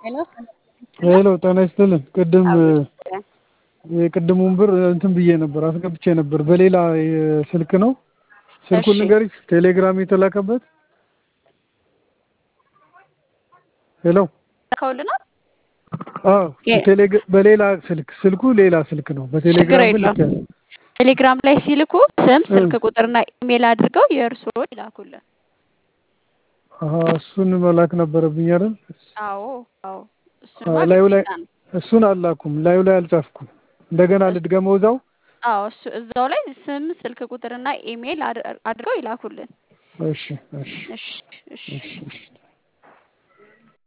ሄሎ ሄሎ ጤና ይስጥልን። ቅድም አዎ፣ የቅድሙን ብር እንትን ብዬ ነበር አስገብቼ ነበር በሌላ ስልክ ነው። ስልኩን እሺ። ንገሪኝ። ቴሌግራም የተላከበት ሄሎ ከውልናል አዎ የ- ቴሌግ- በሌላ ስልክ ስልኩ ሌላ ስልክ ነው። ችግር በቴሌግራም ግን የለውም። ልኬያለሁ። ቴሌግራም ላይ ሲልኩ ስም፣ እ። ስልክ ቁጥርና ኢሜል አድርገው የእርስዎ ይላኩልን። አሀ እሱን መላክ ነበረብኝ አይደል? አዎ አዎ፣ እሱማ አዎ፣ ላዩ ላይ ግዴታ ነው። እሱን አላኩም። ላዩ ላይ አልጻፍኩም። እንደገና ልድገመው እዛው። አዎ እሱ እዛው ላይ ስም፣ ስልክ ቁጥርና ኢሜል አድ- አድርገው ይላኩልን። እሺ እሺ እሺ እሺ እሺ እሺ